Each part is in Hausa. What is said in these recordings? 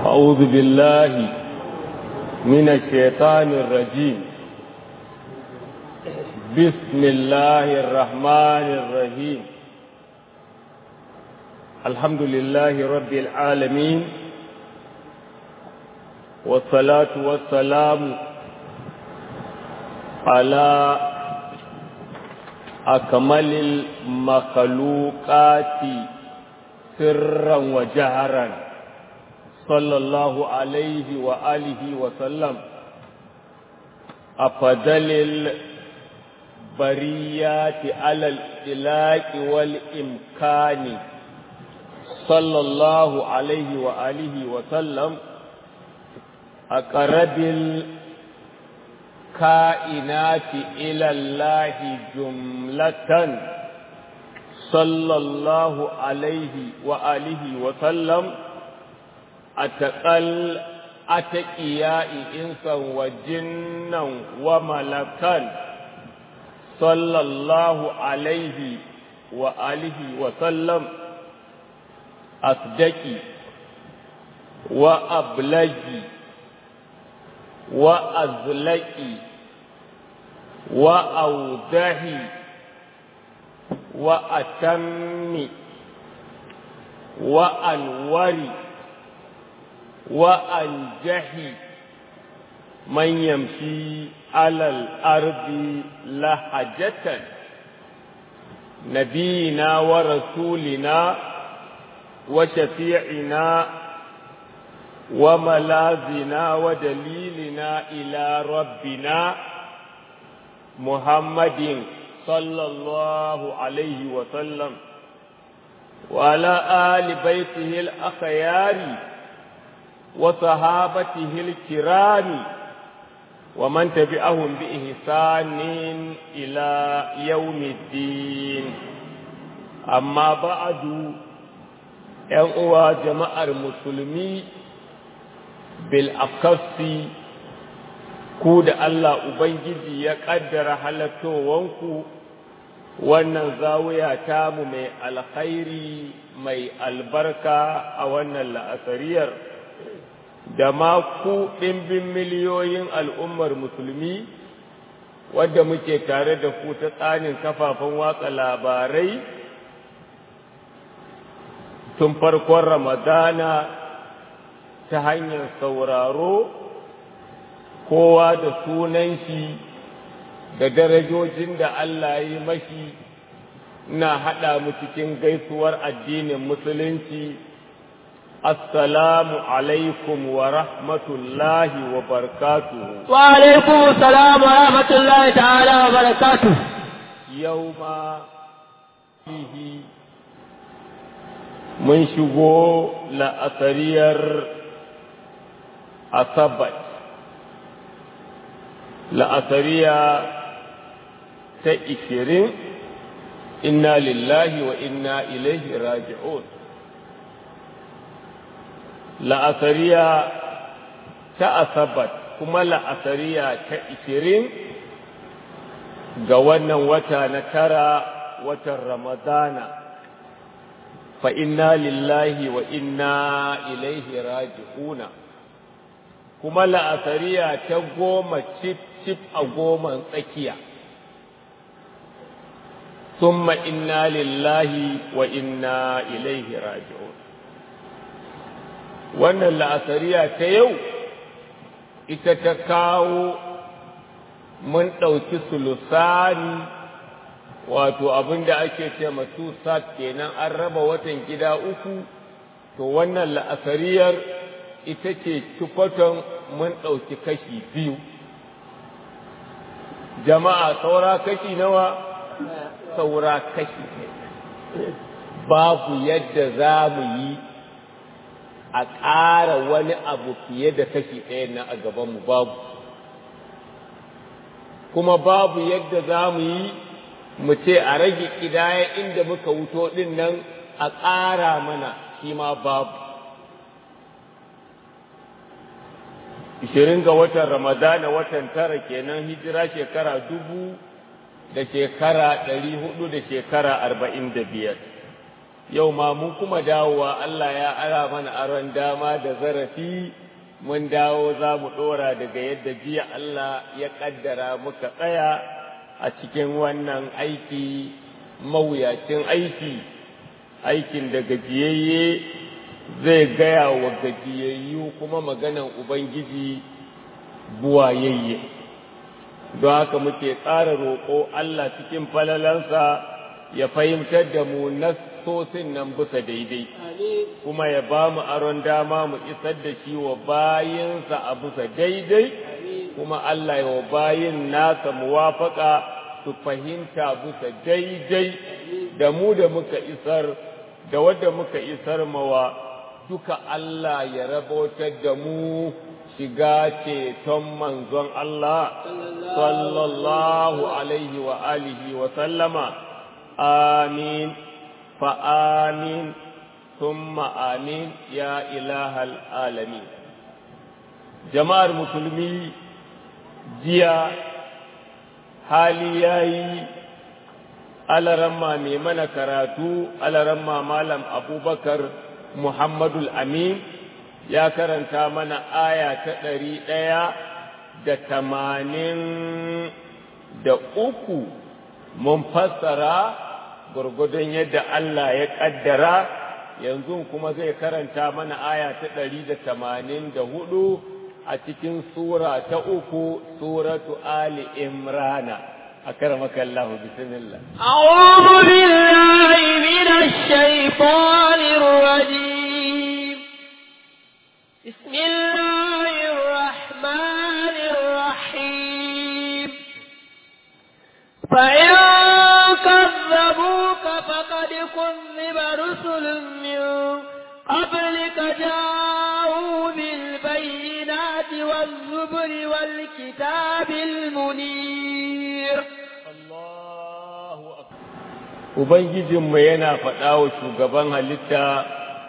أعوذ بالله من الشيطان الرجيم بسم الله الرحمن الرحيم الحمد لله رب العالمين والصلاة والسلام على أكمل المخلوقات سرا وجهرا صلى الله عليه وآله وسلم أفضل البريات على الإلاك والإمكان صلى الله عليه وآله وسلم أقرب الكائنات إلى الله جملة صلى الله عليه وآله وسلم أتقل أتقياء إنسا وجنا وملكا صلى الله عليه وآله وسلم أصدقي وأبلجي وأزلقي وأوضحي وأتمي وأنوري وأنجحي من يمشي على الأرض لحجة نبينا ورسولنا وشفيعنا وملاذنا ودليلنا إلى ربنا محمد صلى الله عليه وسلم وعلى آل بيته الأخيار وصحابته الكرام ومن تبعهم بإحسان إلى يوم الدين أما بعد أنوا جماعة المسلمين بالأقصي ku da Allah Ubangiji ya ƙaddara halattowanku wannan zawiya tamu mai alkhairi mai albarka a wannan la'asariyar da ma ku ɗimbin miliyoyin al'ummar musulmi wadda muke tare da ku ta tsanin kafafen watsa labarai tun farkon ramadana ta hanyar sauraro kowa da sunan shi da darajojin da Allah yi mashi na haɗa mu cikin gaisuwar addinin musulunci assalamu alaikum wa rahmatullahi wa barakatuhu wa alaikum assalam wa rahmatullahi ta'ala wa barakatuhu yau ma fihi mun shigo la'asariyar asabat la'asariya ta ishirin inna lillahi wa inna ilaihi raji'un la'asariya ta asabat kuma la'asariya ta ishirin ga wannan wata na tara watan ramadana fa inna lillahi wa inna ilaihi raji'una kuma la'asariya ta goma cif cif a goman tsakiya summa inna lillahi wa inna ilaihi raji'un wannan la'asariya ta yau ita ta kawo mun ɗauki sulusani wato abin da ake ce masu sat kenan an raba watan gida uku to wannan la'asariyar ita ce tufaton mun ɗauki kashi biyu jama'a saura kashi nawa saura kashi babu yadda za mu yi a ƙara wani abu fiye da kashi ɗaya na a gabanmu babu kuma babu yadda za mu yi mu ce a rage ƙidaya inda muka wuto ɗin nan a ƙara mana shi ma babu ishirin ga watan ramadana watan tara kenan hijira shekara dubu da shekara ɗari hudu da shekara arba'in da biyar yau ma mun kuma dawowa Allah ya ara mana aron dama da zarafi mun dawo za mu ɗora daga yadda jiya Allah ya ƙaddara muka tsaya a cikin wannan aiki mawuyacin aiki aikin da gajiyayye zai gaya wa gajiyayyu kuma maganan Ubangiji buwayayye don haka muke ƙara roƙo Allah cikin falalansa ya fahimtar da mu nassosin nan bisa daidai kuma ya ba mu aron dama mu isar da shi wa bayinsa a bisa daidai kuma Allah ya wa bayin nasa muwafaka su fahimta bisa daidai da mu da muka isar da wadda muka isar mawa duka Allah ya rabotar da mu shiga ceton manzon Allah sallallahu alaihi wa alihi wa sallama amin fa amin thumma amin ya ilahal alamin jama'ar musulmi jiya hali yayi alaramma mai mana karatu alaramma malam abubakar muhammadul amin ya karanta mana aya ta ɗari ɗaya da tamanin da uku mun fassara gwargwadon yadda Allah ya ƙaddara yanzu kuma zai karanta mana aya ta ɗari da tamanin da hudu a cikin sura ta uku suratu Ali Imrana أكرمك الله بسم الله أعوذ بالله من الشيطان الرجيم بسم الله الرحمن الرحيم فإن كذبوك فقد كذب رسل من قبلك جاءوا بالبينات والزبر والكتاب المنير الله أكبر Ubangijinmu yana faɗa wa shugaban halitta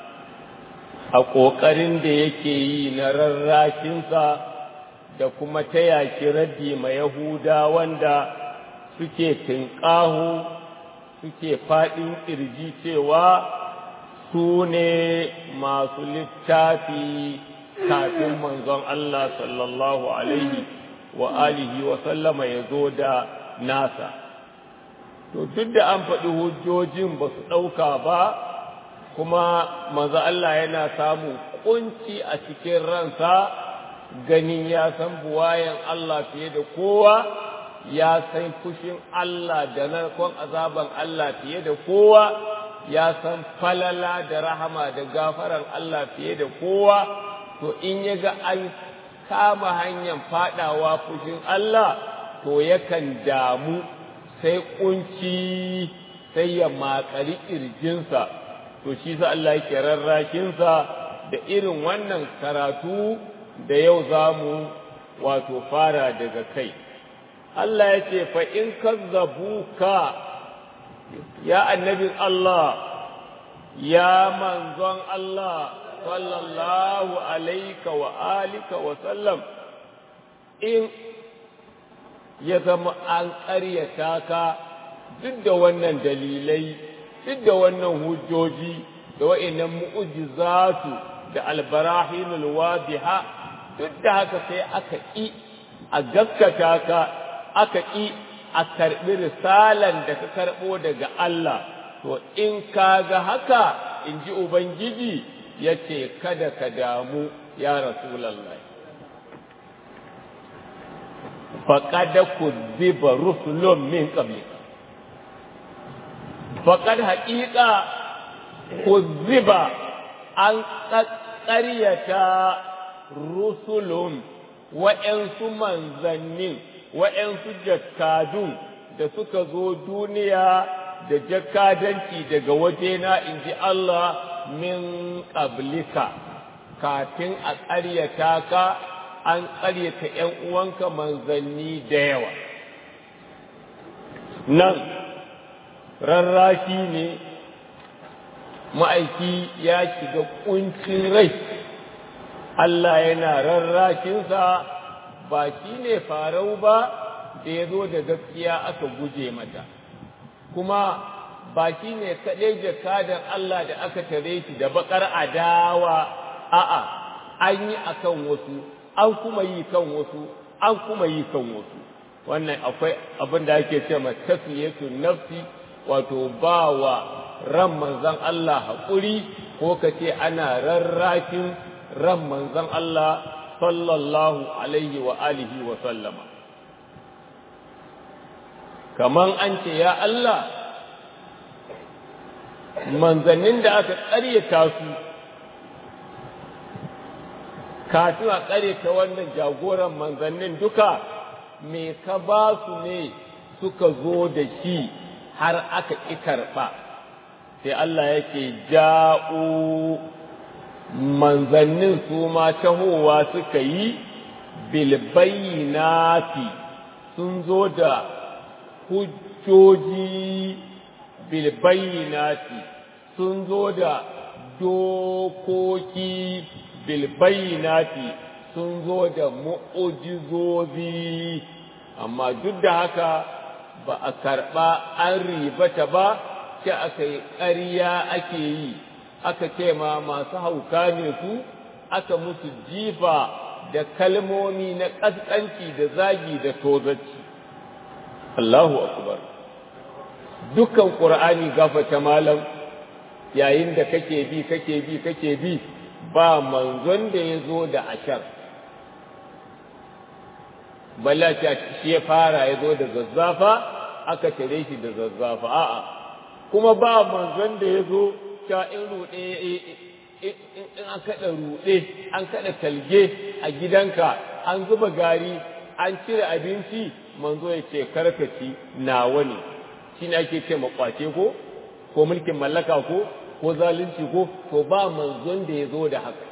a ƙoƙarin da yake yi na rarrakinsa da kuma taya shi raddi ma Yahuda wanda suke tinƙahu suke faɗin ƙirji cewa su ne masu littafi kafin manzon Allah sallallahu alaihi wa alihi wa sallama ya zo da nasa. To duk da an faɗi hujjojin ba su ɗauka ba, kuma manzo Allah yana samu ƙunci a cikin ransa ganin ya san buwayen Allah fiye da kowa, ya san fushin Allah da narkon azaban Allah fiye da kowa, ya san falala da rahama da gafaran Allah fiye da kowa, to in ya ga an kama hanyar faɗawa fushin Allah, to yakan damu sai kunci sai ya makari ƙirjinsa, to shi sa Allah yake rarrakinsa da irin wannan karatu da yau za mu wato fara daga kai. Allah ya ce, fa in kazzabuka ya annabin Allah, ya manzon Allah, sallallahu alaika wa alika wa sallam, in ya zama an ƙaryata ka duk da wannan dalilai, duk da wannan hujjoji, da wa'innan mu'ujizatu da albarahinul wadiha duk da haka sai aka ƙi a gaskata ka, aka ƙi a karɓi risalan da ka karɓo daga Allah, to in ka ga haka, in ji Ubangiji ya ce, Kada ka damu, ya Rasulallah. faƙada ku ziba rusulun min ƙabli. Faƙad haƙiƙa ku ziba an ƙaryata rusulun wa'yansu manzannin, wa'yansu jakadun da suka zo duniya da jakadanci daga wajena in ji Allah min ƙablika, kafin a ƙaryata ka an ƙaryata ‘yan uwanka manzanni da yawa. Nan, rarraki ne, ma'aiki ya shiga ƙuncin rai, Allah yana rarrakinsa ba shi ne farau ba da ya zo da gaskiya aka guje mata, kuma ba shi ne kaɗai jakadan Allah da aka tare shi da bakar adawa a'a an yi akan wasu an kuma yi kan wasu an kuma yi kan wasu wannan akwai abin da ake ce ma tasmiyatu nafsi wato bawa ran manzon Allah haƙuri ko ka ce ana rarrakin ran manzon Allah sallallahu alaihi wa alihi wa sallama kaman an ce ya Allah manzannin da aka ƙaryata su kafin a ƙaryata wannan jagoran manzannin duka me ka ba su ne suka zo da shi har aka ƙi karɓa sai Allah yake ja'u manzannin su ma tahowa suka yi bilbayinati sun zo da hujjoji bilbayinati sun zo da dokoki bilbayinati sun zo da mu'ujizozi amma duk da haka ba a karɓa an ribata ba ce aka yi ƙarya ake yi aka ce ma masu hauka ne su aka musu jifa da kalmomi na ƙasƙanci da zagi da tozaci Allahu akbar dukkan ƙur'ani gafata malam yayin da kake bi kake bi kake bi ba manzon da ya zo da ashar balla ta shi ya fara ya zo da zazzafa aka tare shi da zazzafa a'a kuma ba manzon da ya zo ta in ruɗe in an kaɗa ruɗe an kaɗa talge a gidanka an zuba gari an cire abinci manzo ya ce karkaci nawa ne shi ne ake ce makwace ko ko mulkin mallaka ko ko zalunci ko to ba manzon da ya zo da haka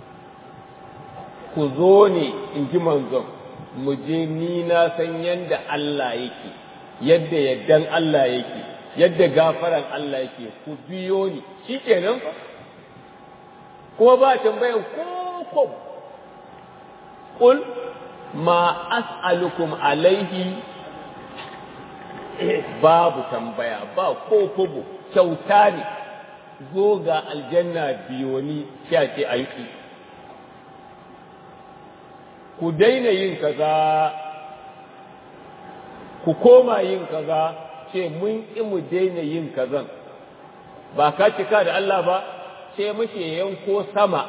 ku zo ne in ji manzon mu je ni na san yadda Allah yake yadda yaddan Allah yake yadda gafaran Allah yake ku biyo ni shi kenan fa kuma ba tambayan ko ko qul ma as'alukum alaihi babu tambaya ba ko kobo kyauta ne zo ga aljanna biyo ni sha ce aiki ku daina yin kaza ku koma yin kaza ce mun ƙi mu daina yin kazan ba ka cika da Allah ba ce muke yanko sama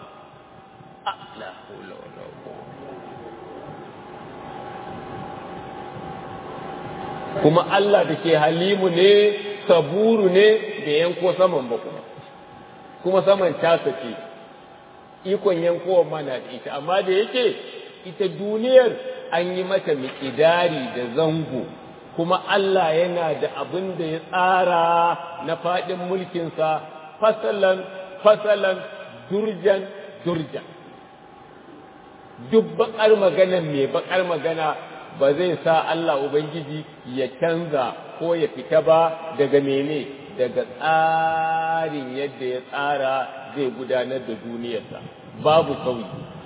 kuma Allah da ke halimu ne saburu ne da yanko saman ba kuma kuma saman tasa ce ikon yankowa mana da ita amma da yake ita duniyar an yi mata miƙidari da zango kuma Allah yana da abin da ya tsara na faɗin mulkinsa fasalan fasalan durjan durjan duk baƙar magana mai baƙar magana ba zai sa Allah Ubangiji ya canza ko ya fita ba daga mene daga tsarin yadda ya tsara zai gudanar da duniyarsa babu sauyi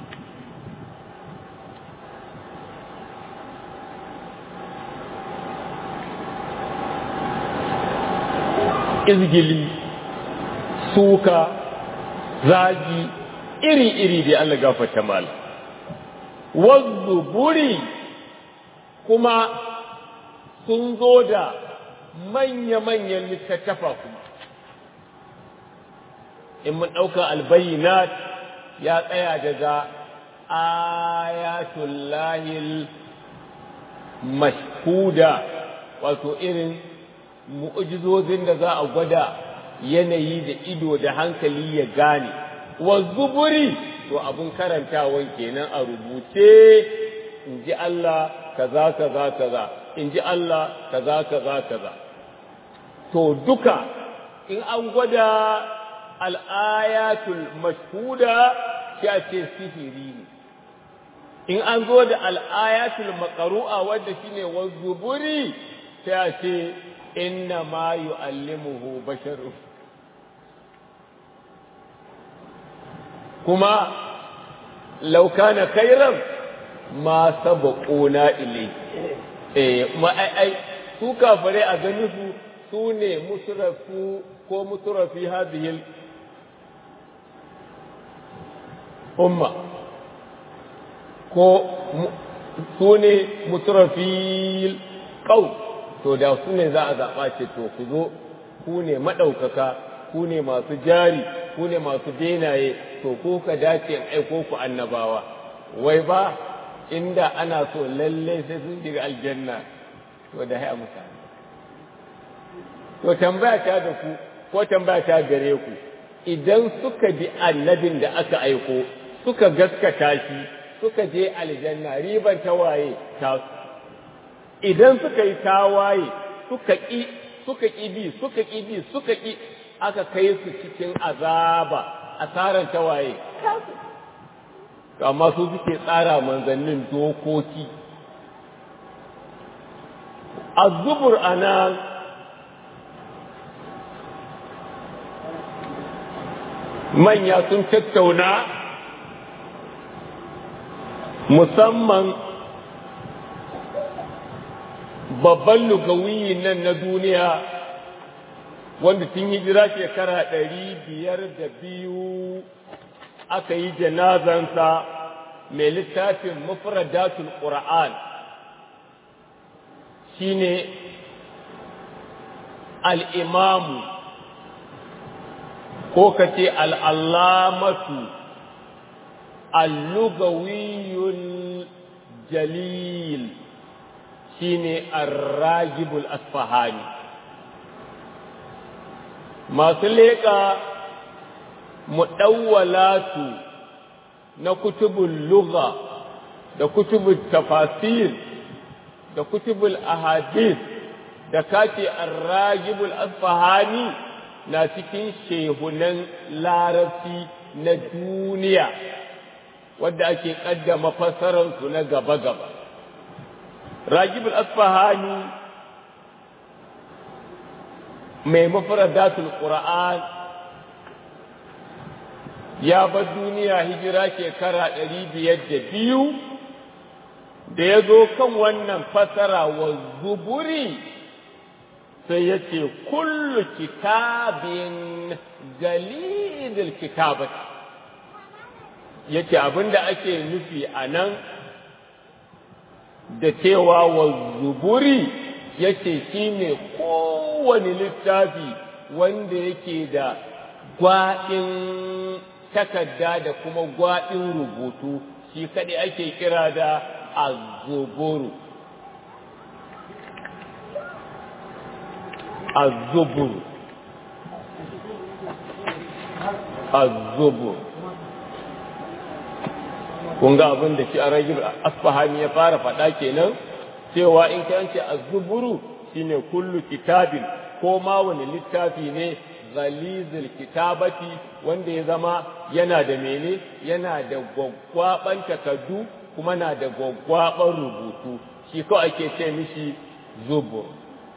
izgili suka zagi iri-iri da Allah gafarta mal wanzu buri kuma sun zo da manya-manyan littattafa kuma in mun ɗauka albayinat ya tsaya daga ayatullahil mashhuda wato irin mu'ujizozin da za a gwada yanayi da ido da hankali ya gane wa zuburi to abun karantawan kenan a rubuce in ji Allah kaza kaza kaza in ji Allah kaza kaza kaza to duka in an gwada al'ayatul mashhuda sai ce sihiri ne in an zo da al'ayatul maqru'a wanda shine wazuburi sai a ce inna ma yu'allimuhu basharu kuma law kana khairan ma sabaquna ilai eh ma ai ai su kafare a ganin su su ne muturafu ko muturafi hadihil umma ko su ne muturafi ƙau to da su ne za a zaɓa ce to ku zo ku ne maɗaukaka ku ne masu jari ku ne masu benaye to ko ka dace in aiko ku annabawa wai ba inda ana so lalle sai sun shiga aljanna to da haya mutane to tambaya ta da ku ko tambaya ta gare ku idan suka bi annabin da aka aiko suka gaskata shi suka je aljanna riban tawaye ta idan suka yi tawaye suka ƙi suka ƙi bi suka ƙi bi suka ƙi aka kai su cikin azaba asaran tawaye amma su suke tsara manzannin dokoki azubur anan manya sun tattauna musamman babban lugawiyi nan na duniya wanda tun hijira shekara ɗari biyar da biyu aka yi janazansa mai littafin mufradatul Qur'an shine al'imamu ko ka ce al'allamatu allugawiyul jalil shine arragibul asfahani masu leƙa muɗawwalatu na kutubul lugha da kutubul tafasir da kutubul ahadith da kace arragibul asfahani na cikin shehunan larabci na duniya wadda ake kaddama fassararsu na gaba-gaba ragibul asfahani mai mafaradatul qur'an ya bar duniya hijira shekara ɗari biyar da biyu da ya zo kan wannan fasara wa zuburi sai ya ce kullu kitabin galidil kitabat ya ce abinda ake nufi a nan da cewa wa zuburi ya ce shi ne kowane littafi wanda yake da gwaɗin takarda da kuma gwaɗin rubutu shi kaɗai ake kira da azuburu azuburu azuburu kun ga abin da shi a ragib asfahani ya fara faɗa kenan cewa in ka ce azuburu shine kullu kitabin ko ma wani littafi ne ghalizul kitabati wanda ya zama yana da mene yana da gwaggwaban takardu kuma na da gwaggwaban rubutu shi kawai ake ce mishi zubur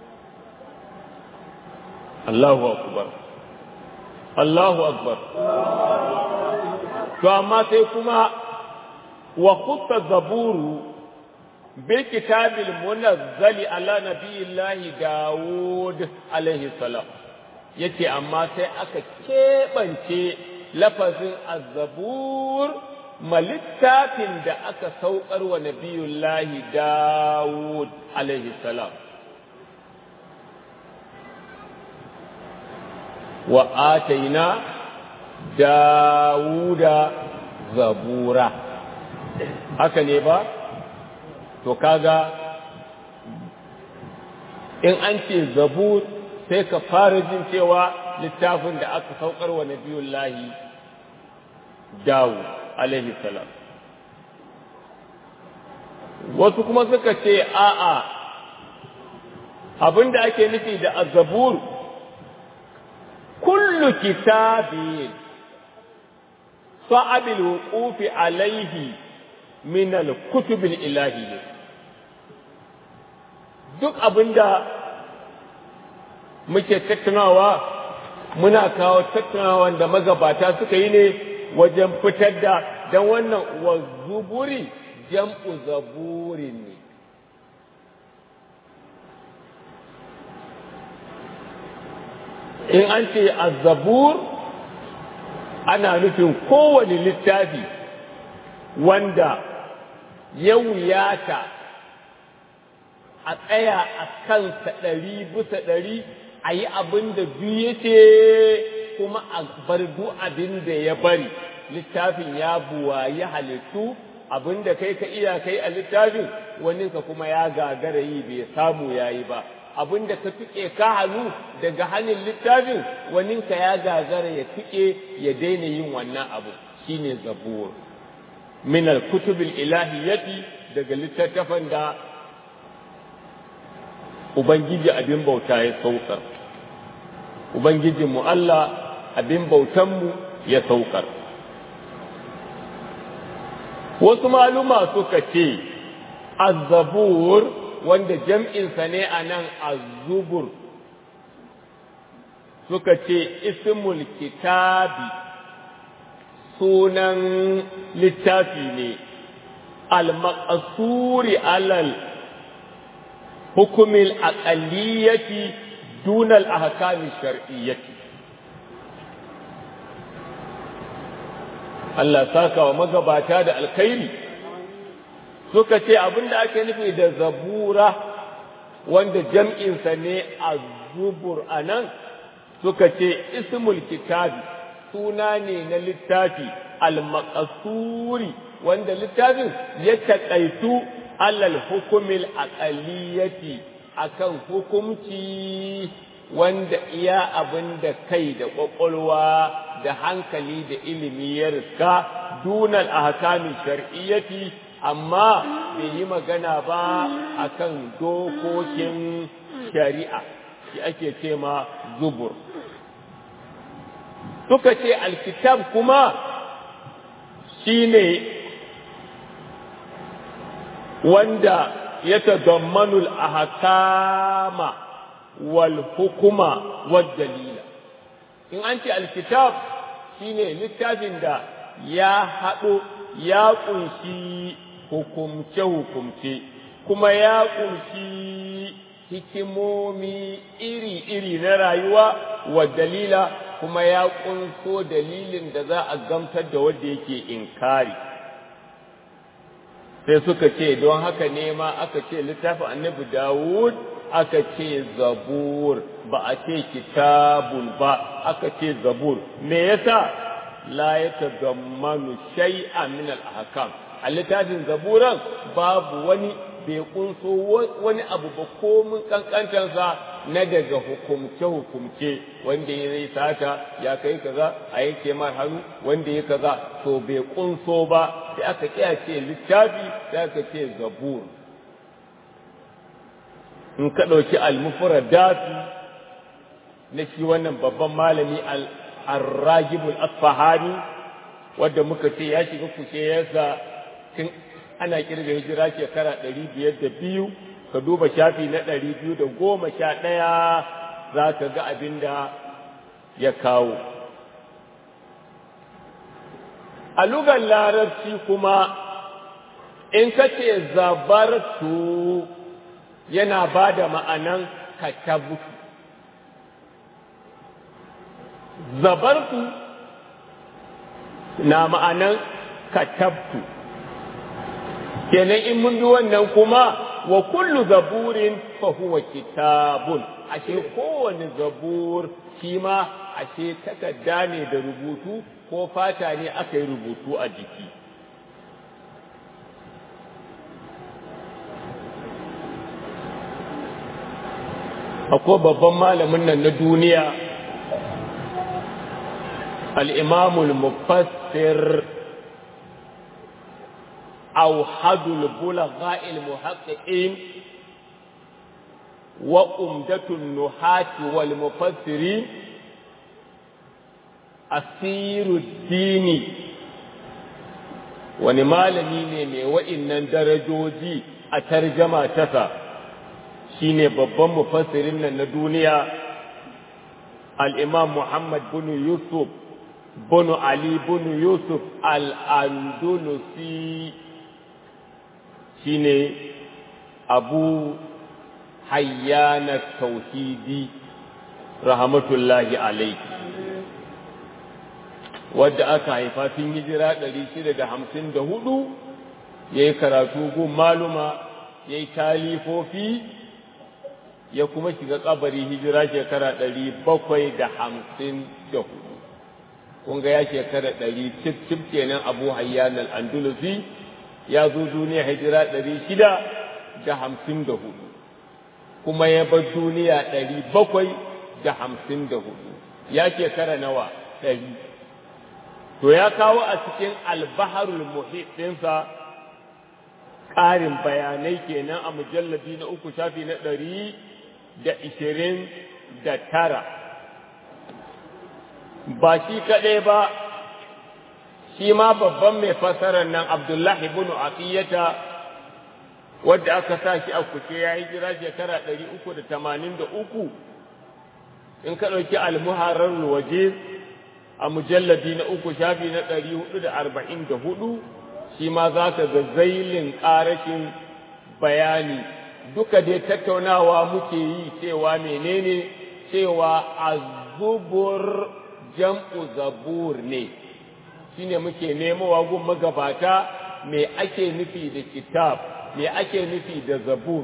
Allahu akbar Allahu akbar to amma sai kuma wa khutta zaburu bil kitabil munazzali ala nabiyillahi Dawud alaihi salam yace amma sai aka keɓance lafazin azzabur malittafin da aka saukar wa nabiyullahi Dawud alaihi salam wa ataina Dawuda zabura haka ne ba to kaga in an ce zabur sai ka fara jin cewa littafin da aka saukar wa nabiyullahi dawo alaihi salam wasu kuma suka ce a'a abinda ake nufi da azabur kullu kitabin sa'abil wuqufi alaihi min al-kutub al-ilahiyya duk abinda muke tattaunawa muna kawo tattaunawa da magabata suka yi ne wajen fitar da dan wannan wa zuburi jam'u zaburin ne in an ce azzabur ana nufin kowane littafi wanda ya wuyata a tsaya a kansa ɗari bisa ɗari a yi abin da duk ya ce kuma a bar duk abin da ya bari littafin ya buwayi halittu abin da kai ka iya kai a littafin wani ka kuma ya gagara yi bai samu ya yi ba abin da ka tuƙe ka hannu daga hannun littafin wani ka ya gagara ya tuƙe ya daina yin wannan abu shine zabur min al-kutubil ilahiyati daga littattafan da ubangiji abin bauta ya saukar ubangijinmu Allah abin bautanmu ya saukar wasu maluma suka ce azzabur wanda jam'insa ne a nan azzubur suka ce ismul kitabi sunan littafi ne al-maqsuri alal hukumil aqalliyati dunal ahkami shar'iyyati Allah saka wa magabata da alkhairi suka ce abinda ake nufi da zabura wanda jam'insa ne a zubur a nan suka ce ismul kitabi suna ne na littafi al-maqsuri wanda littafin ya taƙaitu alal hukumil aqaliyati akan hukumci wanda iya abin da kai da ƙwaƙwalwa da hankali da ilimi ya riska dunal ahkamin shar'iyyati amma bai yi magana ba akan dokokin shari'a shi ake ce ma zubur suka ce alkitab kuma shine wanda ya tadammanul ahkama wal hukuma wad dalila in an ce alkitab shine littafin da ya haɗo ya ƙunshi hukumce-hukumce kuma ya ƙunshi hikimomi iri-iri na rayuwa wa dalila kuma ya ƙunso dalilin da za a gamtar da wanda yake inkari sai suka ce don haka ne ma aka ce littafin annabi dawud aka ce zabur ba a ce kitabun ba aka ce zabur me yasa la ya tagammanu shay'an min al-ahkam a littafin zaburan babu wani bai kunso wani abu ba komin kankantansa na daga hukumce-hukumce wanda ya zai sata ya kai kaza a yanke mar hannu wanda ya kaza to bai kunso ba sai aka kiya ce littafi sai aka ce zabur in ka ɗauki al-mufradatu na shi wannan babban malami al-ragibul asfahani wadda muka ce ya shiga kushe yasa tun ana kirga hijira shekara ɗari biyar da biyu ka duba shafi na ɗari biyu da goma sha ɗaya za ka ga abin da ya kawo a lugar larabci kuma in ka ce zabartu yana ba da ma'anan katabutu zabartu na ma'anan katabtu kenan in mun bi wannan kuma wa kullu zaburin fa huwa kitabun ashe kowane zabur shi ma ashe takarda ne da rubutu ko fata ne aka yi rubutu a jiki akwai babban malamin nan na duniya al'imamul mufassir أوحد البلغاء المحققين وأمدة النحاة والمفسرين أسير الدين wani malami ne mai wa'innan darajoji a tarjama tasa shine babban mufassirin nan na duniya al'imam Muhammad bin Yusuf bin Ali bin Yusuf al'andalusi shine abu hayyana tauhidi rahmatullahi alaiki wadda aka haifa tun hijira 654 ya yi karatu gun maluma ya yi talifofi ya kuma shiga kabari hijira shekara 754 kunga ya shekara 100 cif cif kenan abu hayyan al-andalusi ya zo duniya hijira 654 kuma ya bar duniya 754 ya shekara nawa 100 to ya kawo a cikin albaharul muhit ɗinsa ƙarin bayanai kenan a mujallabi na uku shafi na ɗari da ishirin da tara ba shi kaɗai ba shi ma babban mai fasarar nan abdullahi ibn aqiyata wadda aka sa shi a kuce ya yi jira shekara ɗari uku da tamanin da uku in ka ɗauki almuharar waje a mujalladi na uku shafi na ɗari hudu da arba'in da hudu shi ma za ka ga zailin ƙarashin bayani duka dai tattaunawa muke yi cewa menene cewa azubur jam'u zabur ne shine muke nemowa gun magabata me ake nufi da kitab me ake nufi da zabur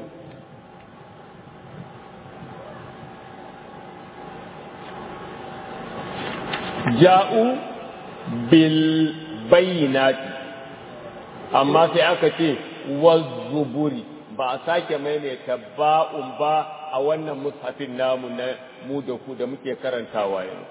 ja'u bil bayyinati amma sai aka ce wazzuburi ba a sake maimaita ba'un ba a wannan mushafin namu na mu da ku da muke karantawa yanzu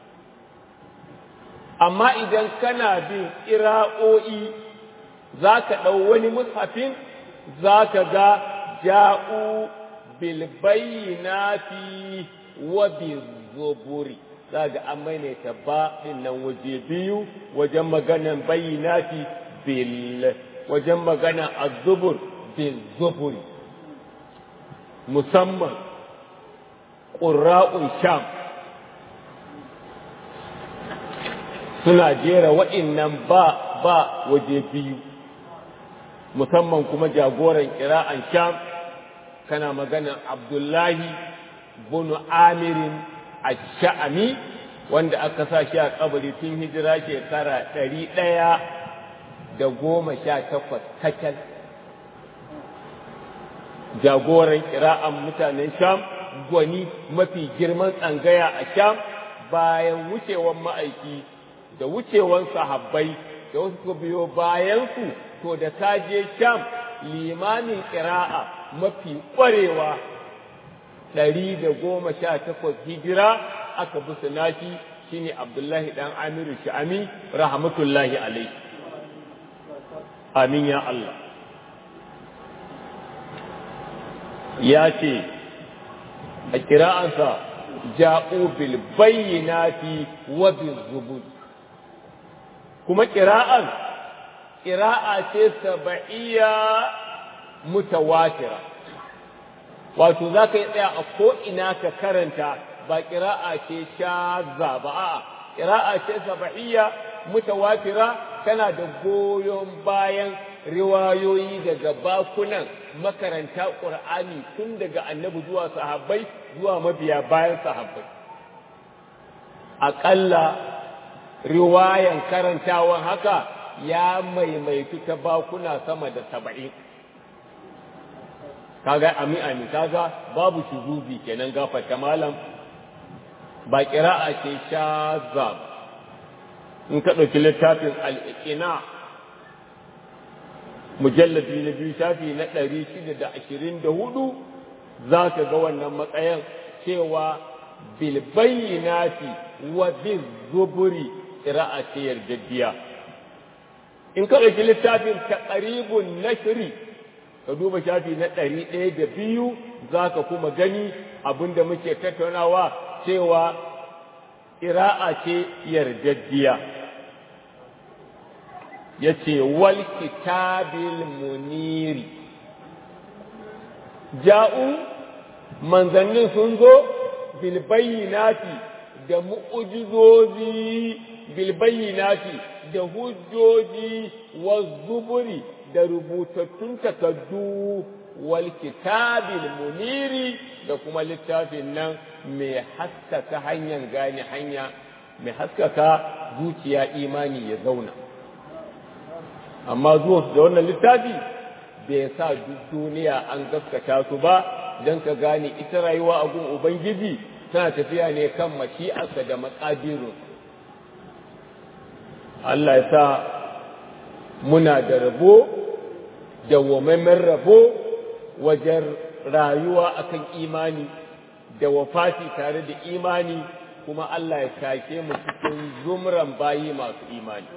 amma idan kana bin ƙira'o'i za ka ɗau wani mushafin za ka ga ja'u bilbayyinati wa bizuburi za ga an maimaita ba ɗin nan waje biyu wajen maganan bayyinati bil wajen maganan azubur bizuburi musamman ƙura'un sham suna jera wa'innan ba ba waje biyu musamman kuma jagoran ƙira'an sham kana maganan abdullahi bunu amirin ash-sha'ami wanda aka sa shi a kabari tun hijira shekara ɗari ɗaya da goma sha takwas kacal jagoran ƙira'an mutanen sham gwani mafi girman tsangaya a sham bayan wucewan ma'aiki da wucewan sahabbai da wasu suka biyo bayansu to da ka je sham limamin ƙira'a mafi ƙwarewa ɗari da goma sha takwas hijira aka bi nashi shine abdullahi ɗan amiru sha'ami rahmatullahi alaihi amin ya Allah ya ce a kira'ansa ja'u bil bayyinati wa bil zubur kuma kira'an kira'a ce saba'iyya mutawatira wato za ka yi tsaya a ko'ina ka karanta ba kira'a ce shaza ba a'a kira'a ce saba'iyya mutawatira tana da goyon bayan riwayoyi daga bakunan makaranta ƙur'ani tun daga annabi zuwa sahabbai zuwa mabiya bayan sahabbai aƙalla riwayan karantawan haka ya maimaitu ta bakuna sama da saba'in kaga ami ami kaga babu shuzubi kenan gafarta malam ba ƙira'a ce shaza in ka ɗauki littafin al'iƙina mujalladi na biyu shafi na ɗari shida da ashirin da hudu za ka ga wannan matsayin cewa bilbayyinati wa bizuburi ƙira'a ce yardaddiya in ka ɗauki littafin taqribun nashri ka duba shafi na ɗari ɗaya da biyu za ka kuma gani abinda muke tattaunawa cewa ƙira'a ce yardaddiya ya ce wal kitabil muniri ja'u manzannin sun zo bilbayyinati da mu'ujizozi bilbayyinati da hujjoji wa zuburi da rubutattun takaddu wal kitabil muniri da kuma littafin nan mai haskaka hanyar gane hanya mai haskaka zuciya imani ya zauna amma zuwa da wannan littafi bai sa duk duniya an gaskata su ba don ka gane ita rayuwa a gun ubangiji tana tafiya ne kan mashi'arsa da makadirin Allah ya sa muna da rabo da wamaimin rabo wajen rayuwa akan imani da wafati tare da imani kuma Allah ya sake mu cikin zumran bayi masu imani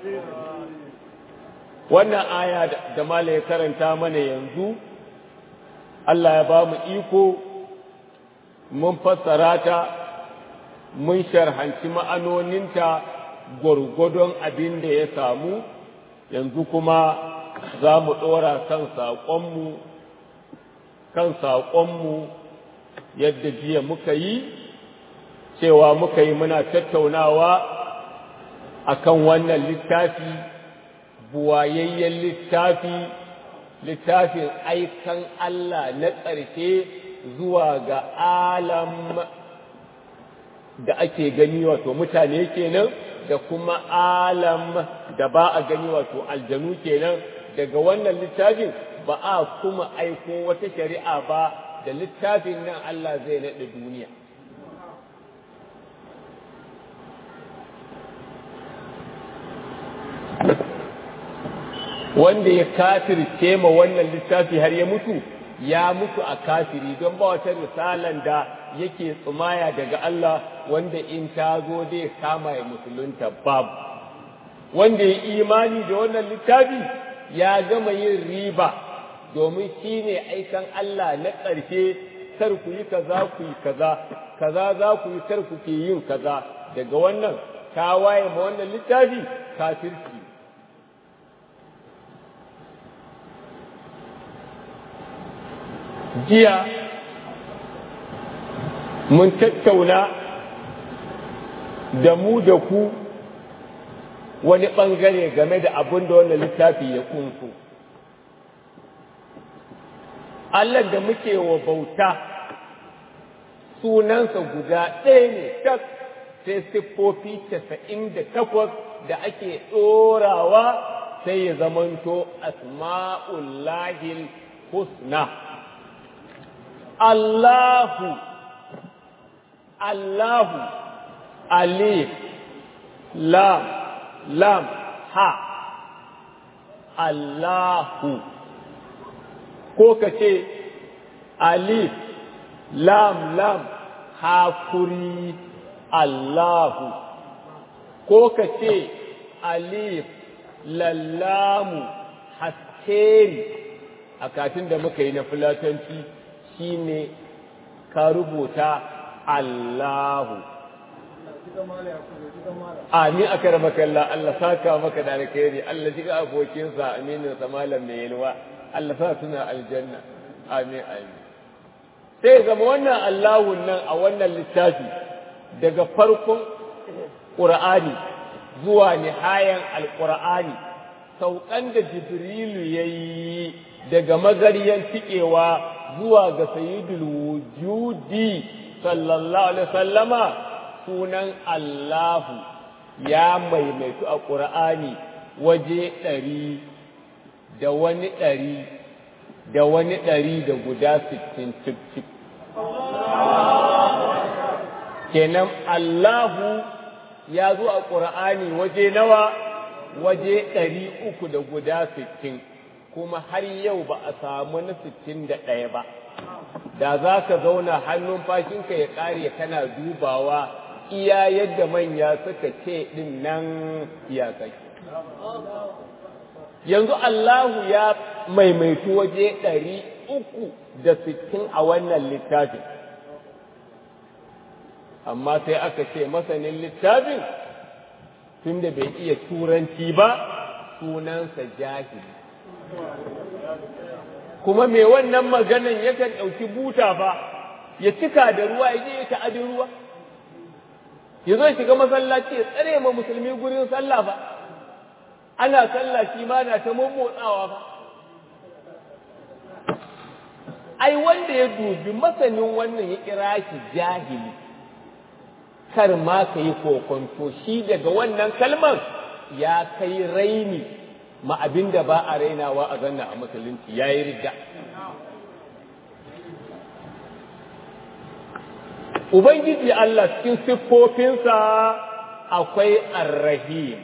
wannan aya da mala ya karanta mana yanzu Allah ya ba mu iko mun fassara ta mun sharhanci ma'anoninta gwargwadon abin da ya samu yanzu kuma za mu ɗora kan saƙonmu kan saƙonmu yadda jiya muka yi cewa muka yi muna tattaunawa akan wannan littafi buwayayyen littafi littafin aikan Allah na ƙarshe zuwa ga alam da ake gani wato mutane kenan da kuma alam da ba a gani wato aljanu kenan daga wannan littafin ba a kuma aiko wata shari'a ba da littafin nan Allah zai naɗe duniya wanda ya kafirce ma wannan littafi har ya mutu ya mutu a kafiri don ba wata risalan da yake tsumaya daga Allah wanda in ta zo dai kama ya musulunta babu wanda ya imani da wannan littafi ya gama yin riba domin shi ne aikan Allah na ƙarshe kar ku yi kaza ku yi kaza kaza za ku yi kar ku ke yin kaza daga wannan ta waye ma wannan littafi kafirci jiya mun tattauna da mu da ku wani ɓangare game da abin da wannan littafi ya kunso. Allah da muke wa bauta sunansa guda ɗaya ne tak sai siffofi casa'in da takwas da ake ɗorawa sai ya zamanto asma'ullahil husna. Allahu, Allahu, Alif, Lam, Lam, Ha, Allahu, ko ka ce Alif, Lam, Lam, Hakuri, Allahu, ko ka ce Alif, Lallamu, Haskeri, a katin da muka yi na fulatanci. shi ne ka rubuta Allahu. Amin a kar makalla Allah saka maka da alkhairi Allah shiga abokinsa aminin sa malam mai yalwa Allah sa suna aljanna amin amin sai zama wannan Allahu nan a wannan littafi daga farkon Qur'ani zuwa nihayan alqur'ani saukan da Jibrilu yayi daga magariyan tikewa zuwa ga sayyidul wujudi sallallahu alaihi sallama sunan Allahu ya maimaitu a ƙur'ani waje ɗari da wani ɗari da wani ɗari da guda sittin cif kenan Allahu ya zo a ƙur'ani waje nawa waje ɗari uku da guda sittin kuma har yau ba a samu na sittin da ɗaya ba da za ka zauna hannun fashinka ya ƙare kana dubawa iya yadda manya suka ce ɗin nan iyakai yanzu Allahu ya maimaitu waje ɗari uku da sittin a wannan littafin amma sai aka ce masanin littafin tunda bai iya turanci ba sunansa jahili kuma mai wannan maganan yakan ɗauki buta ba ya cika da ruwa ya je ya ta'adin ruwa ya zo shiga masallaci ya tsare ma musulmi gurin sallah ba ana sallah shi ma na ta mummotsawa ba ai wanda ya dubi masanin wannan ya kira shi jahili kar ma ka yi kokonto shi daga wannan kalman ya kai raini ma abin da ba a rainawa a zanna a musulunci ya yi ridda Ubangiji Allah cikin siffofinsa akwai arrahim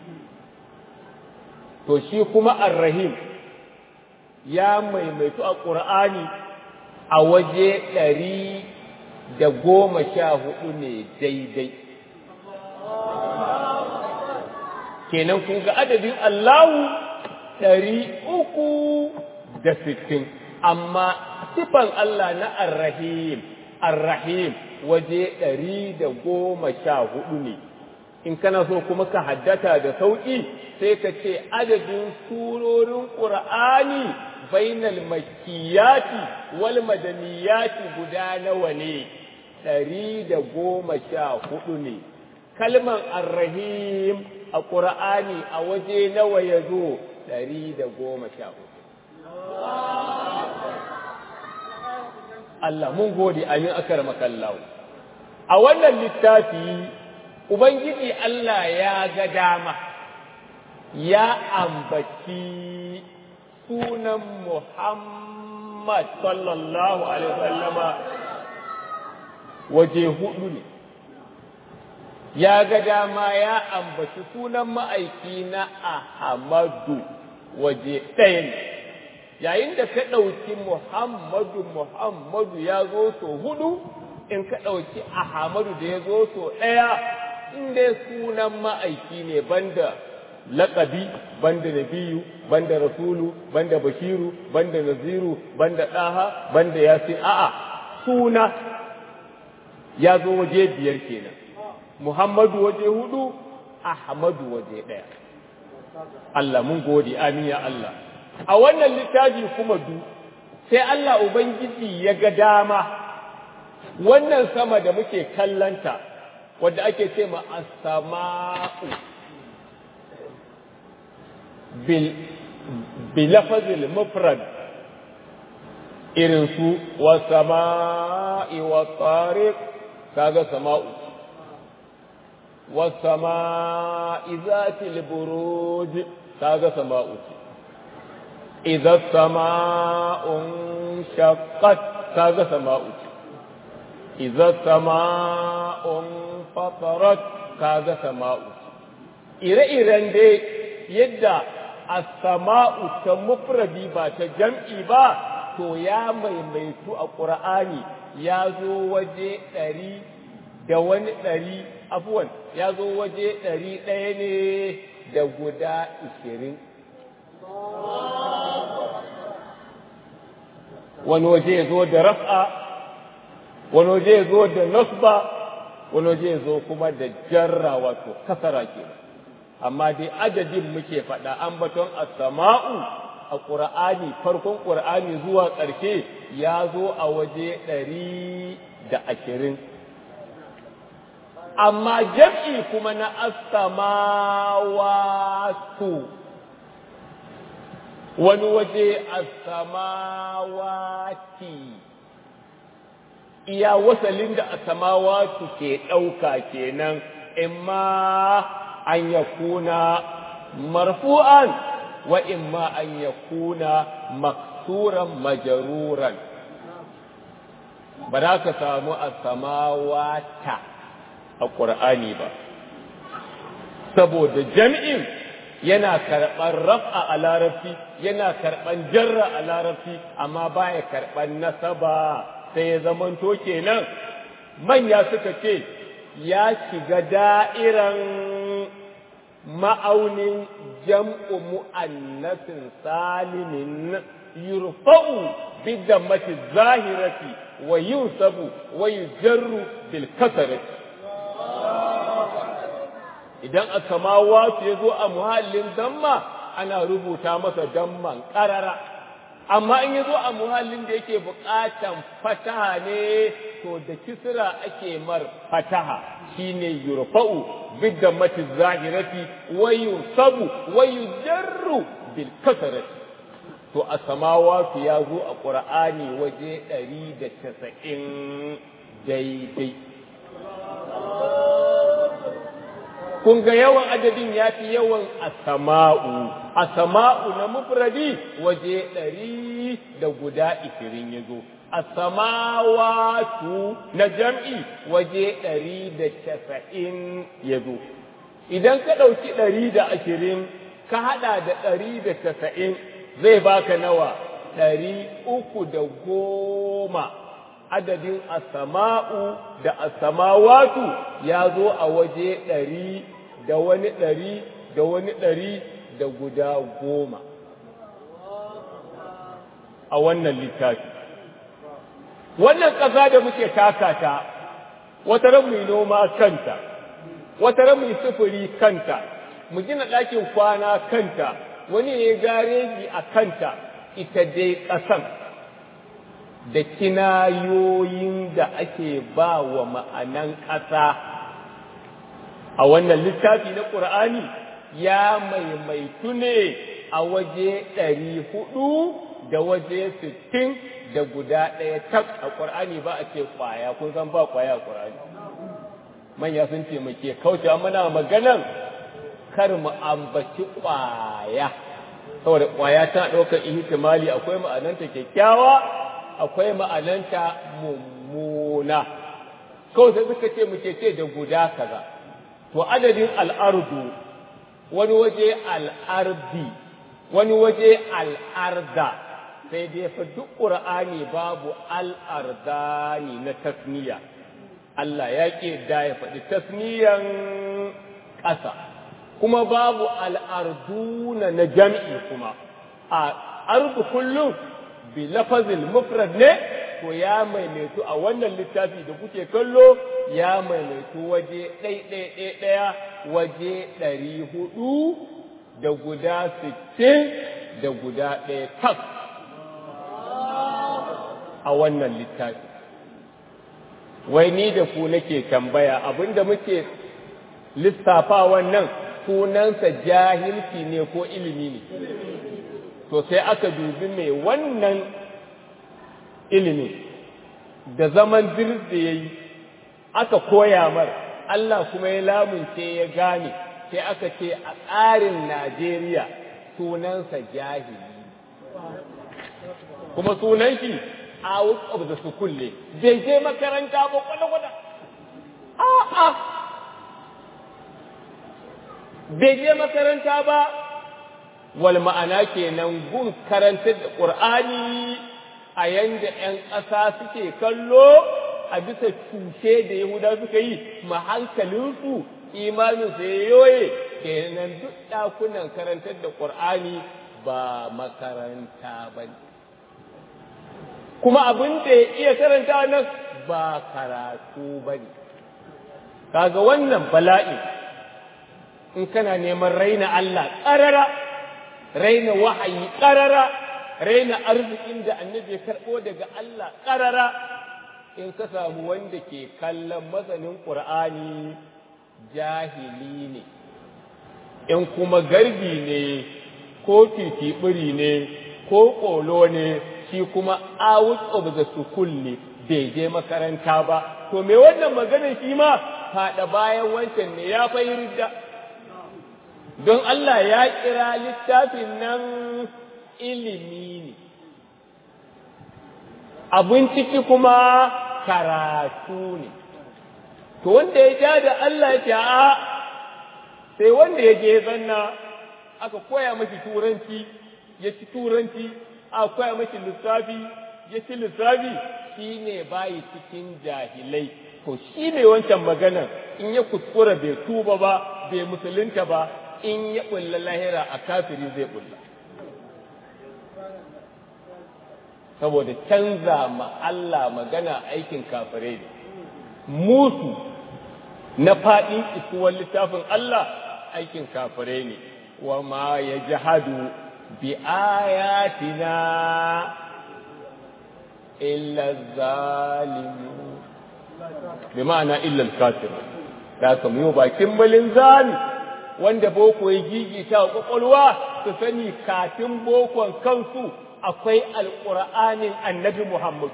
to shi kuma arrahim ya maimaitu a ƙur'ani a waje ɗari da goma sha hudu ne daidai kenan kun ga adadin Allahu ɗari uku da sittin amma sifan Allah na arrahim arrahim waje ɗari da goma sha hudu ne in kana so kuma ka haddata da sauƙi sai ka ce adadin surorin ƙur'ani bainal makkiyati wal madaniyati guda nawa ne ɗari da goma sha hudu ne kalman arrahim a ƙur'ani a waje nawa ya zo ɗari da goma sha hudu Allah mun gode amin akar makallahu a wannan littafi Ubangiji Allah ya ga dama ya ambaci sunan Muhammad sallallahu Alaihi wasallama waje hudu ne, ya ga dama ya ambaci sunan ma'aiki na Ahmadu waje ɗaya ne, yayin da ka ɗauki Muhammadu Muhammadu ya zo so hudu, in ka ɗauki Ahmadu da ya zo so ɗaya. in dai sunan ma'aiki ne banda laƙabi banda nabiyu banda rasulu banda bashiru banda naziru banda ɗaha banda yasin a'a suna ya zo waje biyar kenan muhammadu waje hudu ahmadu waje ɗaya Allah mun gode amin ya Allah a wannan littafi kuma du sai Allah ubangiji ya ga dama wannan sama da muke kallanta wadda ake ce ma as-sama'u bil bilafazil mufrad irin su wa sama'i wa tariq kaga sama'u wa sama'i zatil buruj kaga sama'u idza sama'un shaqqat kaga sama'u idza sama'un fatarat kaga sama'u ire-iren dai yadda as-sama'u ta mufradi ba ta jam'i ba to ya maimaitu a ƙur'ani ya zo waje ɗari da wani ɗari afuwan ya zo waje ɗari ɗaya ne da guda ishirin wani waje ya zo da raf'a wani waje ya zo da nasba wani waje ya zo kuma da jarra wato kasara ke amma dai adadin muke faɗa an baton as-sama'u a ƙur'ani farkon ƙur'ani zuwa ƙarshe ya zo a waje ɗari da ashirin amma jam'i kuma na as-samawatu wani waje as-samawati iya wasalin da as-samawatu ke ɗauka kenan imma an yakuna marfu'an wa imma an yakuna maksuran majaruran ba za ka samu a samawata a ƙur'ani ba saboda jam'in yana karɓar raf'a a larabci yana karɓar jarra a larabci amma baya karɓar nasaba sai ya zamanto kenan manya suka ce ya shiga da'iran ma'aunin jam'u mu'annasin salimin yurfa'u bidammati zahirati wa yunsabu wa yujarru bil kasarati idan asamawatu ya zo a muhallin damma ana rubuta masa damman ƙarara amma in ya zo a muhallin da yake buƙatan fataha ne to da kisra ake mar fataha shine yurfa'u bidammati zahirati wa yusabu wa yujarru bil kasrati to a samawatu ya zo a ƙur'ani waje ɗari da casa'in daidai kun ga yawan adadin ya fi yawan asama'u asama'u na mufradi waje ɗari da guda ishirin ya zo asamawatu na jam'i waje ɗari da casa'in ya zo idan ka ɗauki ɗari da ashirin ka haɗa da ɗari da casa'in zai baka nawa ɗari uku da goma adadin asama'u da asamawatu ya zo a waje ɗari da wani ɗari da wani ɗari da guda goma a wannan littafi wannan ƙasa da muke takata wata ran mu noma kanta wata ran mu sufuri kanta mu gina ɗakin kwana kanta wani ya gareji a kanta ita dai ƙasan da kinayoyin da ake ba wa ma'anan ƙasa a wannan littafi na ƙur'ani ya maimaitu ne a waje ɗari hudu da waje sittin da guda ɗaya tak a ƙur'ani ba a ce ƙwaya kun san ba ƙwaya a ƙur'ani manya sun ce muke kauce muna maganan kar mu ambaci ƙwaya saboda ƙwaya tana ɗaukar ihtimali akwai ma'ananta kyakkyawa akwai ma'ananta mummuna kawai sai suka ce muke ce da guda kaza to adadin al'ardu wani waje al'ardi wani waje al'arda sai dai fa duk ƙur'ani babu al'ardani na tasniya Allah ya ke da ya faɗi tasniyan ƙasa kuma babu al'arduna na jam'i kuma a ardu kullum bi lafazin mufrad ne to ya maimaitu a wannan littafi da kuke kallo ya maimaitu waje ɗaya waje ɗari hudu da guda sittin da guda ɗaya tak a wannan littafi wai ni da ku nake tambaya abinda muke lissafa wannan sunansa jahilci ne ko ilimi ne to sai aka dubi mai wannan ilimi da zaman dirs da ya yi aka koya mar Allah kuma ya lamunce ya gane sai aka ce a tsarin Najeriya sunansa jahili kuma sunan shi out of the school ne bai je makaranta ba kwata-kwata a'a bai je makaranta ba wal ma'ana kenan gun karantar da ƙur'ani a yanda 'yan ƙasa suke kallo a bisa cushe da yahuda suka yi ma hankalinsu imaninsu ya yoye kenan duk ɗakunan karantar da ƙur'ani ba makaranta ba ne kuma abin da ya iya karanta nan ba karatu ba ne kaga wannan bala'i in kana neman raina Allah ƙarara raina wahayi ƙarara raina arzikin da annabi ya karɓo daga Allah ƙarara in ka samu wanda ke kallon masanin ƙur'ani jahili ne in kuma garbi ne ko titiɓiri ne ko ƙolo ne shi kuma out of the school ne bai je makaranta ba to me wannan maganar shi ma faɗa bayan wancan ne ya fahimta don Allah ya kira littafin nan ilimi ne abin ciki kuma karatu ne to wanda ya ja da Allah ya ce a sai wanda ya je zanna aka koya mashi turanci ya ci turanci aka koya mashi lissafi ya ci lissafi shi ne bayi cikin jahilai to shi ne wancan maganar in ya kuskura bai tuba ba bai musulunta ba in ya bulla lahira a kafiri zai bulla saboda canza ma Allah magana aikin kafirai ne musu na faɗin isuwar littafin Allah aikin kafirai ne wa ma ya jihadu bi ayatina illa zalimu bi ma'ana illa kafir da ka mu bakin balin zali wanda boko ya gigita wa ƙwaƙwalwa su sani kafin bokon kansu akwai alƙur'anin annabi Muhammad.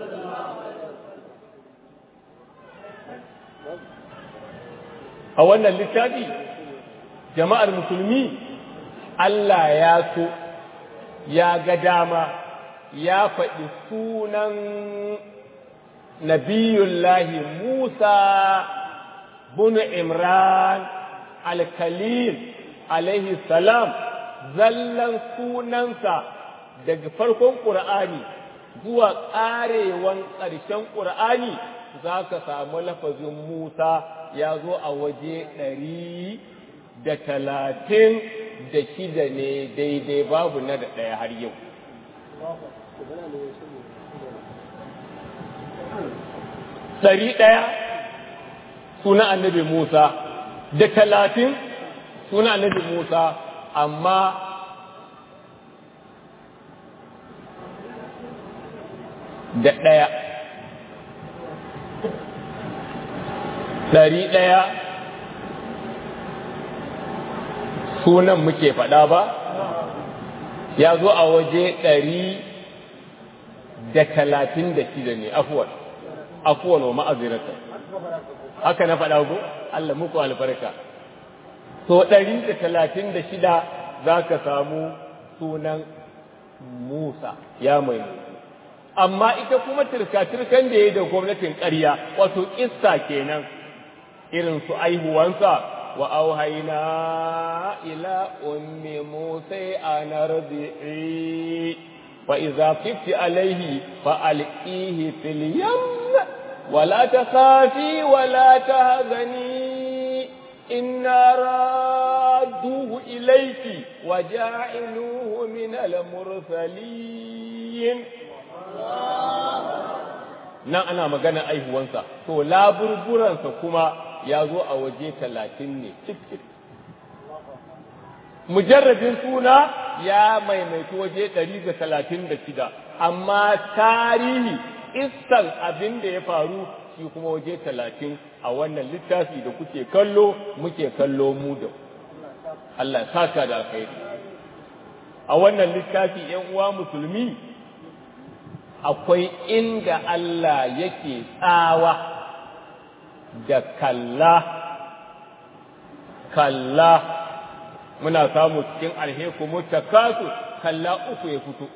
A wannan littafi, jama'ar musulmi, Allah ya so, ya ga dama, ya faɗi sunan nabiyullahi Musa bunu Imran al-Khalil alaihi salam zallan sunansa daga farkon Qur'ani zuwa ƙarewan ƙarshen Qur'ani za ka samu lafazin Musa ya zo a waje ɗari da talatin da shida ne daidai babu na da ɗaya har yau. Ɗari ɗaya suna annabi Musa da talatin suna annabi Musa amma da ɗaya ɗari ɗaya sunan muke faɗa ba ya zo a waje ɗari da talatin da shida ne afuwan afuwan wa ma'azirata haka na faɗa go Allah muku albarka so ɗari da talatin da shida za ka samu sunan Musa ya mai amma ita kuma turka-turkan da ya da gwamnatin ƙarya wato ƙissa kenan irin su aihuwansa wa auhaina ila ummi musa an ardi'i wa idza khifti alayhi fa alqihi fil yam wa la takhafi wa la tahzani inna radduhu ilayki wa ja'iluhu min al-mursalin nan ana magana aihuwansa to laburburansa kuma ya zo a waje talatin ne cik mujarrabin suna ya maimaitu waje ɗari da talatin da shida amma tarihi iskan abin da ya faru shi kuma waje talatin a wannan littafi da kuke kallo muke kallo mu da Allah ya saka da alkhairi a wannan littafi ‘yan uwa musulmi akwai inda Allah yake tsawa da kalla, kalla muna samu cikin alheku mutakasu kalla uku ya fito.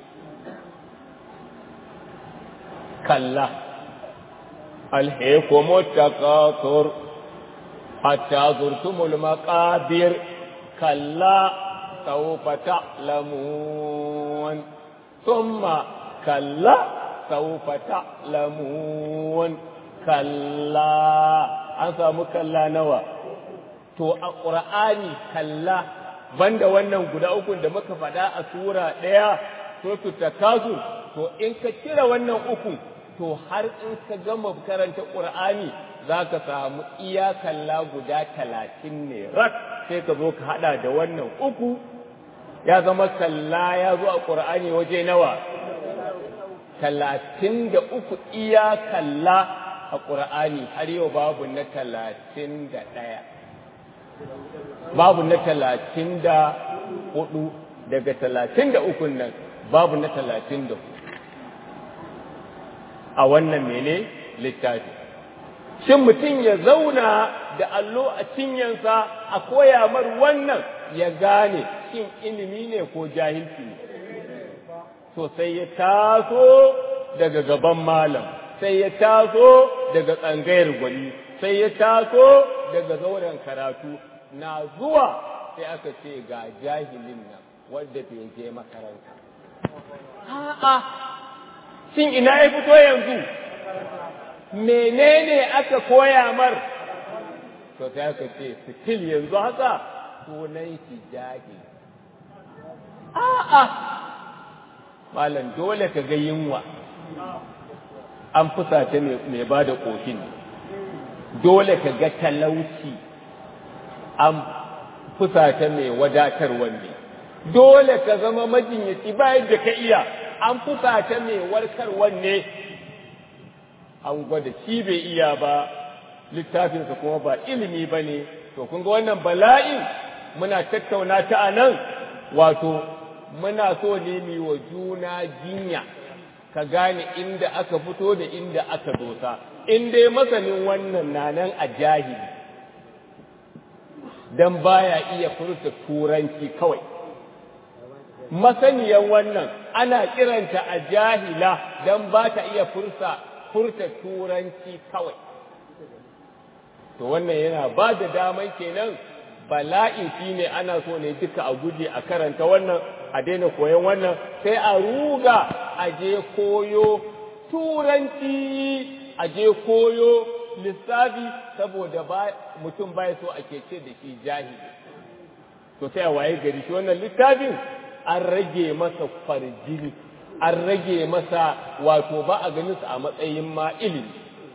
Kalla, alheku mutakasur hatta zurtumul maqabir kalla sawfa ta'lamun thumma kalla saufa ta'lamun kalla an samu kalla nawa to a qur'ani kalla banda wannan guda uku da muka faɗa a sura ɗaya to su takasu to in ka cire wannan uku to har in ka gama karanta qur'ani za ka samu iya kalla guda talatin ne rak sai ka zo ka haɗa da wannan uku ya zama kalla ya zo a ƙur'ani waje nawa talatin da uku iya kalla a ƙur'ani har yau babu na talatin da ɗaya babu na talatin da hudu daga talatin da ukun nan babu na talatin da hudu a wannan mene littafi shin mutum ya zauna da allo a cinyansa a koya mar wannan ya gane shin ilimi ne ko jahilci ne to sai ya taso daga gaban malam sai ya taso daga tsangayar gwani sai ya taso daga zauren karatu na zuwa sai aka ce ga jahilin nan wadda bai je makaranta a'a shin ina ya fito yanzu menene aka koya mar to sai aka ce sitil yanzu haka sunan shi jahil a'a malam dole ka ga yunwa an fusata mai ba da ƙoshin dole ka ga talauci an fusata mai wadatarwar ne dole ka zama majinyaci bayan da ka iya an fusata mai warkarwar ne an gwada shi bai iya ba littafinsa kuma ba ilimi ba ne to kun ga wannan bala'in muna tattauna ta a nan wato muna so ne mu wa juna jinya ka gane inda aka fito da inda aka dosa in dai masanin wannan na nan a jahili dan baya iya furta turanci kawai masaniyan wannan ana kiranta a jahila dan ba ta iya furta furta turanci kawai to wannan yana ba da daman kenan bala'in shi ne ana so ne duka a guje a karanta wannan a daina koyon wannan sai a ruga a je koyo turanci a je koyo lissafi saboda mutum baya so a ce da shi jahili to sai a waye gari shi wannan littafin an rage masa farjini an rage masa wato ba a ganin sa a matsayin ma ilimi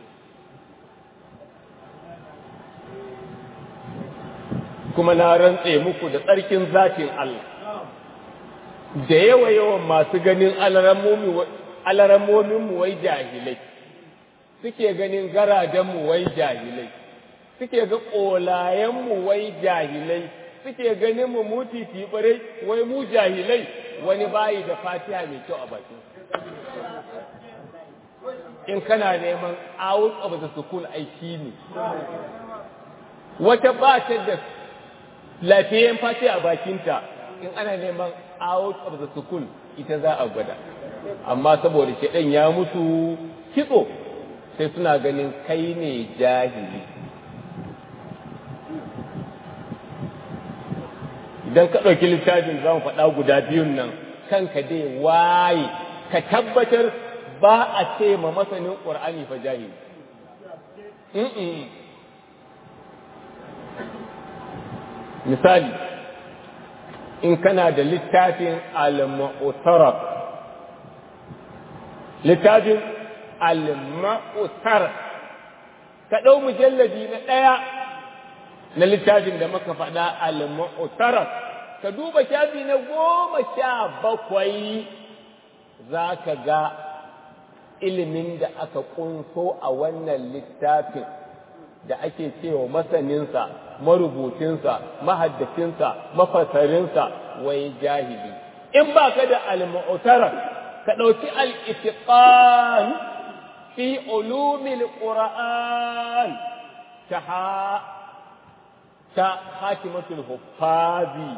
kuma na rantse muku da tsarkin zatin Allah da yawa yawan masu ganin alaramomin mu wai jahilai suke ganin garadan mu wai jahilai suke ga ƙolayen mu wai jahilai suke ganin mu muti tibarai wai mu jahilai wani bayi da fatiha mai kyau a bakin in kana neman out of the school aiki ne wata ba ta da lafiyayyen fati a bakinta in ana neman out of the school ita za a gwada amma saboda shaɗan ya musu kitso sai suna ganin kai ne jahili idan ka ɗauki littafin za mu faɗa guda biyun nan kanka dai waye ka tabbatar ba a ce ma masanin ƙur'ani fa jahili misali in kana da littafin al-mu'tarak littafin al-mu'tarak ka ɗau mujalladi na ɗaya na littafin da muka faɗa al-mu'tarak ka duba shafi na goma sha bakwai za ka ga ilimin da aka ƙunso a wannan littafin da ake cewa masaninsa marubucinsa mahaddacinsa mafasarinsa wai jahili in ba ka da al-mu'tarak ka ɗauki al-itiqan fi ulumil qur'an ta ta hatimatul huffazi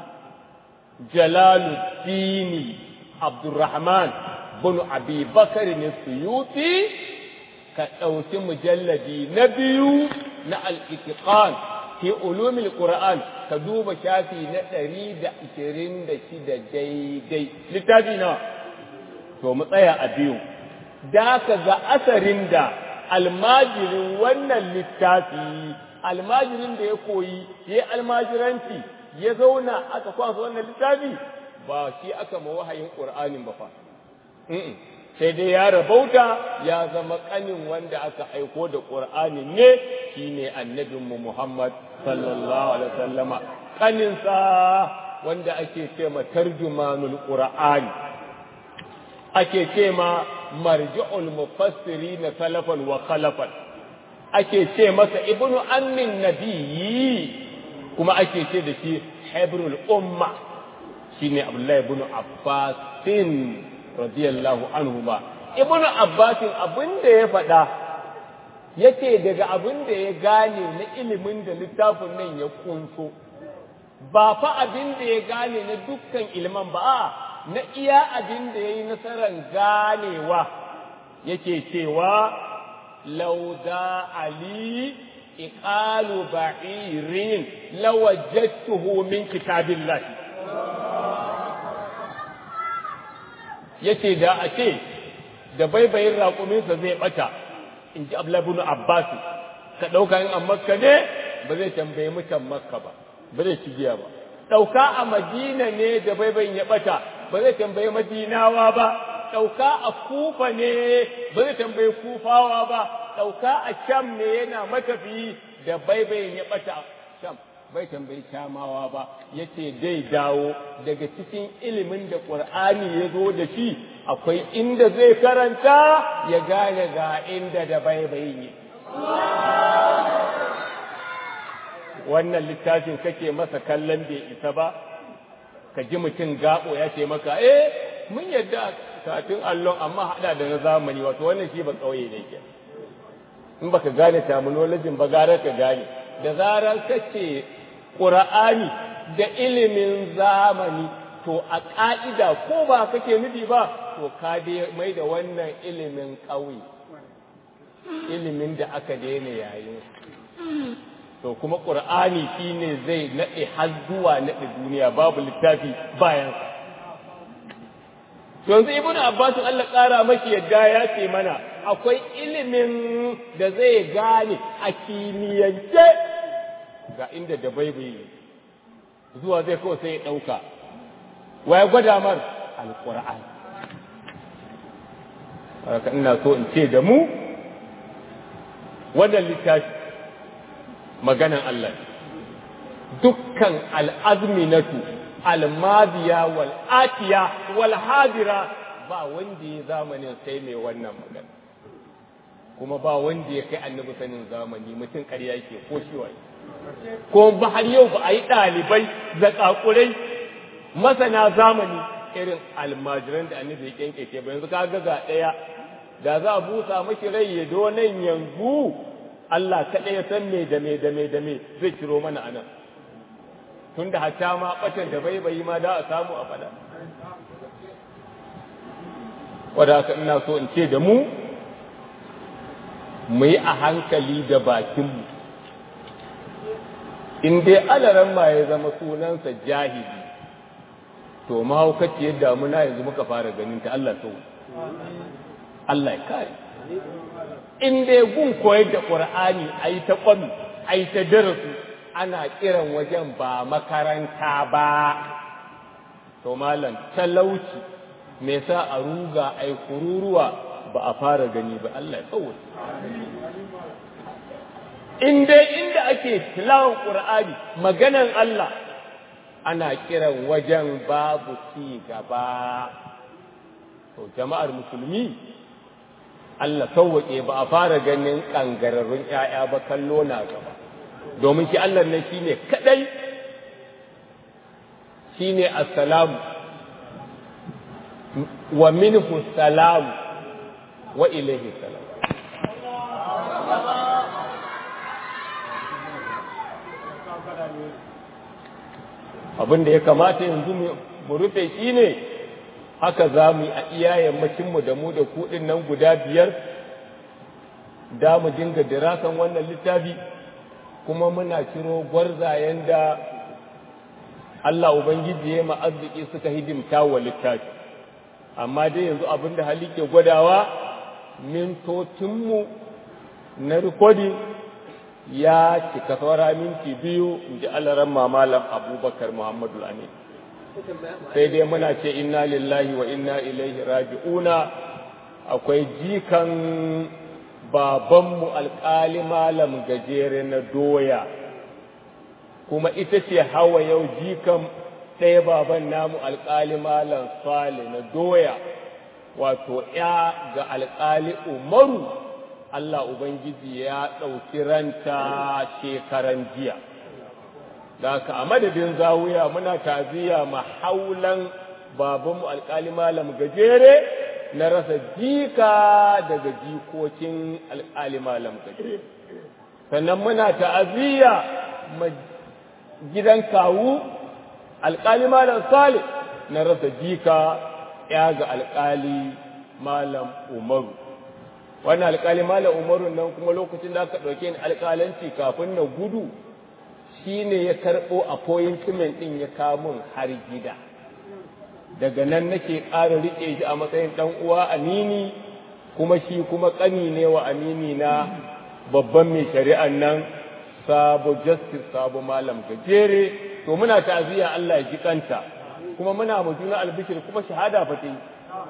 jalaluddin abdurrahman bin abi bakar ne suyuti ka ɗauki mujalladi na biyu na al-itiqan fi ulumil qur'an ka duba shafi na ɗari da ishirin da shida daidai littafi na to mu tsaya a biyu da ka ga asarin da almajirin wannan littafi almajirin da ya koyi ya almajiranci ya zauna aka kwasa wannan littafi ba shi aka ma wahayin ƙur'anin ba fa sai dai ya rabauta ya zama ƙanin wanda aka aiko da ƙur'ani ne shine annabinmu Muhammad sallallahu alaihi wasallama ƙaninsa wanda ake ce ma tarjumanul qur'ani ake ce ma marji'ul mufassiri na salafan wa khalafan ake ce masa ibnu ammin nabiyyi kuma ake ce da shi hibrul umma shine abdullahi ibnu abbasin radiyallahu anhu ba ibnu abbasin abinda ya faɗa yace daga abin da ya gane na ilimin da littafin nan ya kunso ba fa abin da ya gane na dukkan ilman ba na iya abin da ya yi nasarar ganewa yake cewa lauda ali iqalu ba'irin lawajadtuhu min kitabillah yace da a ce da baibayin raƙuminsa zai bata in ji Abdullahi Abbas ka ɗauka in a Makka ne ba zai tambayi mutan Makka ba ba zai ci giya ba ɗauka a Madina ne da baibayin ya ɓata ba zai tambayi Madinawa ba ɗauka a Kufa ne ba zai tambayi Kufawa ba ɗauka a Sham ne yana matafiyi da baibayin ya ɓata Sham bai tambayi Shamawa ba yace dai dawo daga cikin ilimin da Qur'ani ya zo da shi akwai inda zai karanta ya gane ga inda da baibayin yi wannan littafin kake masa kallon bai isa ba ka ji mutum gaɓo ya ce maka eh mun yadda karatun allon amma haɗa da na zamani wato wannan shi ba ƙauye ne ke in baka gane terminology ba gara ka gane da zarar kace ƙura'ani da ilimin zamani to a ƙa'ida ko ba kake nufi ba to ka dai mai da wannan ilimin ƙauye ilimin da aka daina yayin to kuma ƙur'ani shine zai naɗe har zuwa naɗe duniya babu littafi bayan to yanzu ibn abbas Allah ƙara maki yadda ya ce mana akwai ilimin da zai gane a kimiyyance ga inda da baibai zuwa zai kawai sai ya ɗauka waya gwada mar alƙur'ani haka ina so in ce da mu wannan littafi maganan Allah dukkan al'azminatu almadiya wal atiya wal hadira ba wanda ya zamanin sai mai wannan magana kuma ba wanda ya kai annabi sanin zamani mutum ƙarya yake ko shi wai ko ba har yau ba a yi ɗalibai zakakurai masana zamani irin almajiran da annabi ya kyankyake ba yanzu ka ga ga ɗaya da za a busa maki rai ya do nan yanzu Allah kaɗai ya san me da me da me da me zai ciro mana anan tun da hatta ma ɓatan da bai bai ma da a samu a faɗa wadda haka ina so in ce da mu mu yi a hankali da bakinmu in dai alaran ma ya zama sunansa jahili to mahaukaciyar damuna yanzu muka fara ganin ta Allah sau Allah ya kare in dai gun koyar da ƙur'ani a yi ta ƙwami a yi ta darasu ana kiran wajen ba makaranta ba to malam talauci me sa a ruga a yi kururuwa ba a fara gani ba Allah ya tsawo in dai inda ake tilawan ƙur'ani maganan Allah ana kiran wajen babu ci gaba to jama'ar musulmi Allah sauwaƙe ba a fara ganin ƙangararrun ‘ya'ya ba kallo na gaba domin shi Allah nan shi ne kaɗai shi ne assalamu wa minhu salamu wa ilaihi salam abin da ya kamata yanzu mu rufe shi ne haka za mu yi a iya yammacinmu da mu da kuɗin nan guda biyar da mu dinga dirasan wannan littafi kuma muna ciro gwarzayen da Allah Ubangiji ya ma'arziki suka hidimta wa littafi amma dai yanzu abin da hali ke gwadawa mintocinmu na rikodin ya cika saura minti biyu in ji alaran mamalan abubakar muhammadu amin sai dai muna ce inna lillahi wa inna ilaihi raji'una akwai jikan babanmu alƙali malam gajere na doya kuma ita ce hawa yau jikan ɗaya baban namu alƙali malam sale na doya wato ya ga alƙali umaru Allah Ubangiji ya ɗauki ranta shekaran jiya da haka a madadin zawuya muna taziya mahaulan babanmu alƙali malam gajere na rasa jika daga jikokin alƙali malam gajere sannan muna ta'aziyya gidan kawu alƙali malam sale na rasa jika ya ga alƙali malam umaru wannan alƙali malam umaru nan kuma lokacin da aka ɗauke ni alƙalanci kafin na gudu shi ne ya karɓo appointment ɗin ya kamun har gida daga nan nake ƙara riƙe shi a matsayin ɗan uwa amini kuma shi kuma ƙani ne wa amini na babban mai shari'an nan sabo justice sabo malam gajere to muna ta'aziyya Allah ya ji kanta kuma muna mu juna albishir kuma shahada fa ta yi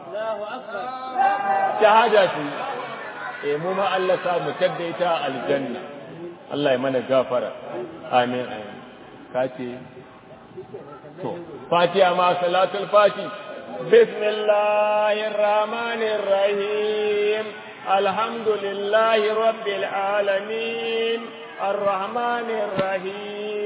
shahada ta yi eh mu ma Allah sa mu taddaita aljanna Allah ya mana gafara amin amin kace to fatiha ma salatul fati bismillahir rahmanir rahim alhamdulillahi rabbil alamin arrahmanir rahim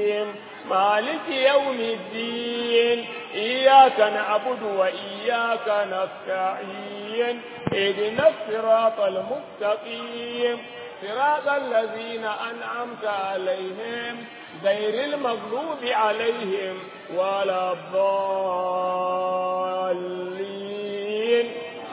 مالك يوم الدين إياك نعبد وإياك نستعين اهدنا الصراط المستقيم صراط الذين أنعمت عليهم غير المغضوب عليهم ولا الضالين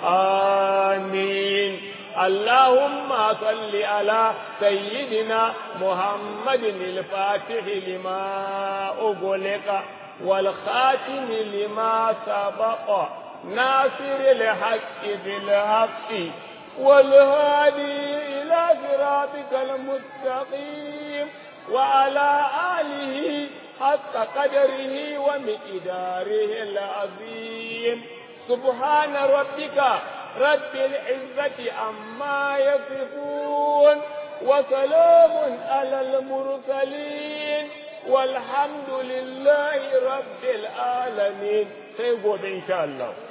آمين اللهم صل على سيدنا محمد الفاتح لما أغلق والخاتم لما سبق ناصر الحق بالحق والهادي إلى صراطك المستقيم وعلى آله حق قدره ومقداره العظيم سبحان ربك رب العزة عما يصفون وسلام على المرسلين والحمد لله رب العالمين سيقول إن شاء الله